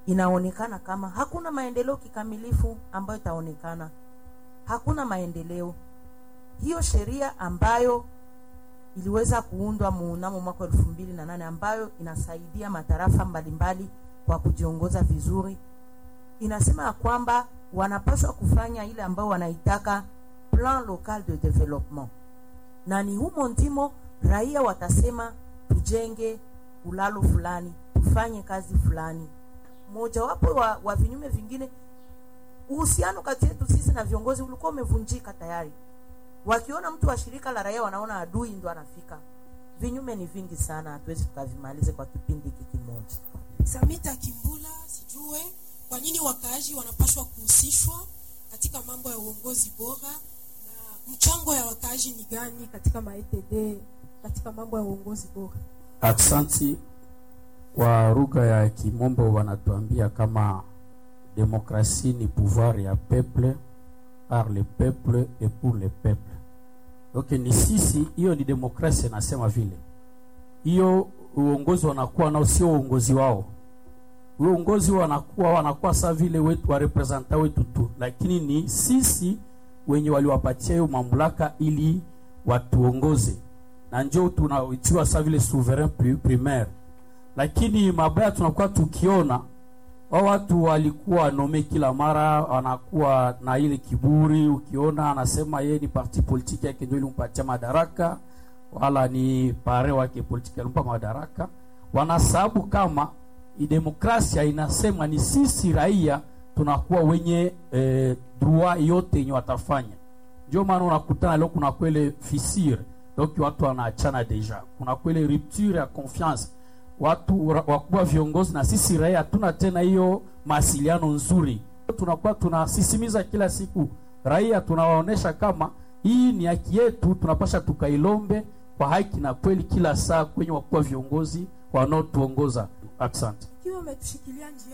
inaonekana kama hakuna maendeleo kikamilifu ambayo itaonekana, hakuna maendeleo. Hiyo sheria ambayo iliweza kuundwa mnamo mwaka elfu mbili na nane ambayo inasaidia matarafa mbalimbali kwa kujiongoza vizuri, inasema ya kwamba wanapaswa kufanya ile ambayo wanaitaka plan local de development, na ni humo ndimo raia watasema tujenge ulalo fulani, tufanye kazi fulani. Mojawapo wa, wa vinyume vingine, uhusiano kati yetu sisi na viongozi ulikuwa umevunjika tayari. Wakiona mtu wa shirika la raia wanaona adui ndo anafika. Vinyume ni vingi sana, hatuwezi tukavimalize kwa kipindi hiki kimoja. Samita Kimbula, sijue kwa nini wakaaji wanapaswa kuhusishwa katika mambo ya uongozi bora na mchango ya wakaaji ni gani katika maETD katika mambo ya uongozi bora? Aksanti. Kwa lugha ya Kimombo wanatuambia kama demokrasi ni pouvoir ya peuple par le peuple et pour le peuple. Donc ni sisi, hiyo ni demokrasia, nasema vile hiyo uongozi wanakuwa nao sio uongozi wao, uongozi wanakuwa wanakuwa saa vile wetu wa representa wetu tu, lakini ni sisi wenye waliwapatia hiyo mamlaka ili watuongoze, na njoo tunaitiwa saa vile souverain primaire. Lakini mabaya tunakuwa tukiona wao watu walikuwa nome kila mara, wanakuwa na ile kiburi. Ukiona anasema yeye ni parti politiki yake ndio ilimpatia madaraka, wala ni pare wake politiki alimpa madaraka. Wanasababu kama demokrasia inasema ni sisi raia tunakuwa wenye eh, droit yote yenye watafanya. Ndio maana unakutana leo kuna kwele fissure, donc watu wanaachana deja, kuna kwele rupture ya confiance watu wakubwa viongozi na sisi raia hatuna tena hiyo mawasiliano nzuri. Tunakuwa tunasisimiza kila siku raia, tunawaonesha kama hii ni haki yetu, tunapasha tukailombe kwa haki na kweli kila saa kwenye wakubwa viongozi wanaotuongoza. Asante. Ikiwa umetushikilia njia